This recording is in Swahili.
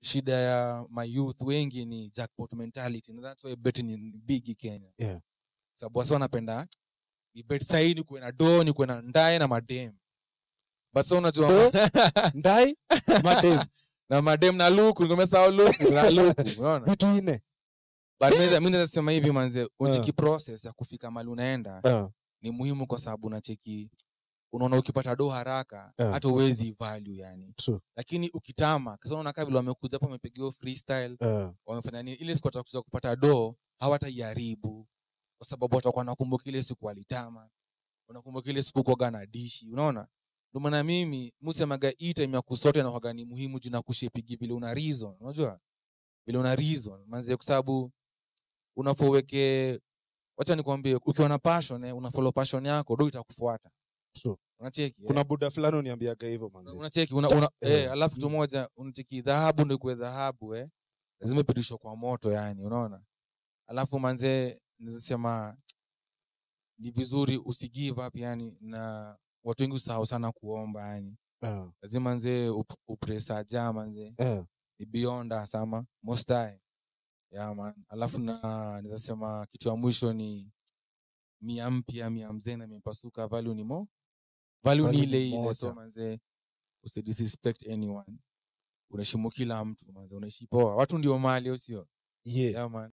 shida ya my youth wengi ni jackpot mentality and that's why betting ni big Kenya Yeah. sababu wasi wanapenda ni bet sahii ni kuwe na do ni kuwe na ndae na madem basi unajua ndai madem na madem na luku nikomesao luku na luku unaona vitu ine but mi naweza- mi naweza sema hivi manze uncheki process ya kufika mali unaenda uh, ni muhimu kwa sababu unacheki unaona ukipata do haraka Yeah. hata uwezi value yani true lakini ukitama kasa unaona kama vile wamekuja hapo wamepigiwa freestyle uh, wamefanya nini ile siku watakuja kupata do hawataiharibu kwa sababu watakuwa nakumbuka ile siku walitama unakumbuka ile siku kuaga na dishi unaona ndio maana mimi musemaga hii time ya kusote na kwaga ni muhimu juu na kushepigi vile una reason unajua vile una reason manze kwa sababu unafoweke wacha nikwambie ukiwa na passion eh, una follow passion yako do itakufuata true unacheki eh? kuna buda fulani uniambiaga hivyo manzi unacheki una, una, Eh. eh, alafu kitu moja unacheki dhahabu ndio ikuwe dhahabu eh lazima ipitishwe kwa moto yani unaona alafu manze nizasema ni vizuri usigive up yani na watu wengi usahau sana kuomba yani uh, lazima nze up, upresa ja manze uh, ni beyond us ama most high yeah man alafu na nizasema kitu ya mwisho ni mia mpya mia mzee na mipasuka value ni mo value ni Value ile ni ile so moja. manze usidisrespect anyone unaheshimu kila mtu manze unaishi poa watu ndio mali au sio yeah yeah man